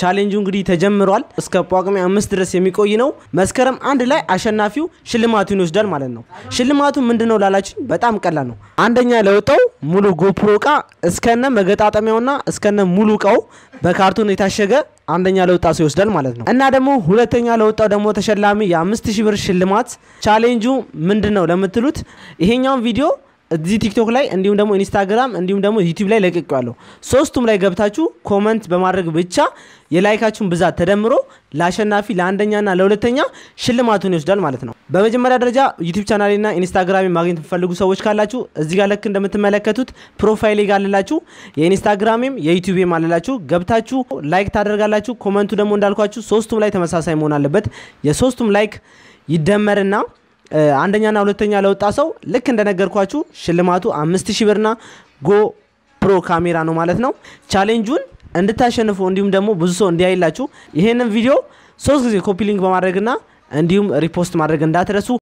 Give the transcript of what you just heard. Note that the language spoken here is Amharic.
ቻሌንጁ እንግዲህ ተጀምሯል። እስከ ጳጉሜ አምስት ድረስ የሚቆይ ነው። መስከረም አንድ ላይ አሸናፊው ሽልማቱን ይወስዳል ማለት ነው። ሽልማቱ ምንድን ነው ላላችሁ በጣም ቀላል ነው። አንደኛ ለወጣው ሙሉ ጎፕሮ እቃ እስከነ መገጣጠሚያውና እስከነ ሙሉ እቃው በካርቶን የታሸገ አንደኛ ለወጣ ሰው ይወስዳል ማለት ነው። እና ደግሞ ሁለተኛ ለወጣው ደግሞ ተሸላሚ የአምስት ሺህ ብር ሽልማት። ቻሌንጁ ምንድን ነው ለምትሉት ይሄኛውን ቪዲዮ እዚህ ቲክቶክ ላይ እንዲሁም ደግሞ ኢንስታግራም እንዲሁም ደግሞ ዩቲዩብ ላይ ለቅቄዋለሁ። ሶስቱም ላይ ገብታችሁ ኮመንት በማድረግ ብቻ የላይካችሁን ብዛት ተደምሮ ለአሸናፊ ለአንደኛና ለሁለተኛ ሽልማቱን ይወስዳል ማለት ነው። በመጀመሪያ ደረጃ ዩቲዩብ ቻናሌና ኢንስታግራሚ ማግኘት የምትፈልጉ ሰዎች ካላችሁ እዚህ ጋር ልክ እንደምትመለከቱት ፕሮፋይሌ ጋር አለላችሁ። የኢንስታግራሜም የዩቲዩብም አለላችሁ። ገብታችሁ ላይክ ታደርጋላችሁ። ኮመንቱ ደግሞ እንዳልኳችሁ ሶስቱም ላይ ተመሳሳይ መሆን አለበት። የሶስቱም ላይክ ይደመርና አንደኛና ሁለተኛ ለወጣ ሰው ልክ እንደነገርኳችሁ ሽልማቱ አምስት ሺህ ብርና ጎ ፕሮ ካሜራ ነው ማለት ነው። ቻሌንጁን እንድታሸንፉ እንዲሁም ደግሞ ብዙ ሰው እንዲያይላችሁ ይሄንን ቪዲዮ ሶስት ጊዜ ኮፒ ሊንክ በማድረግና እንዲሁም ሪፖስት ማድረግ እንዳትረሱ።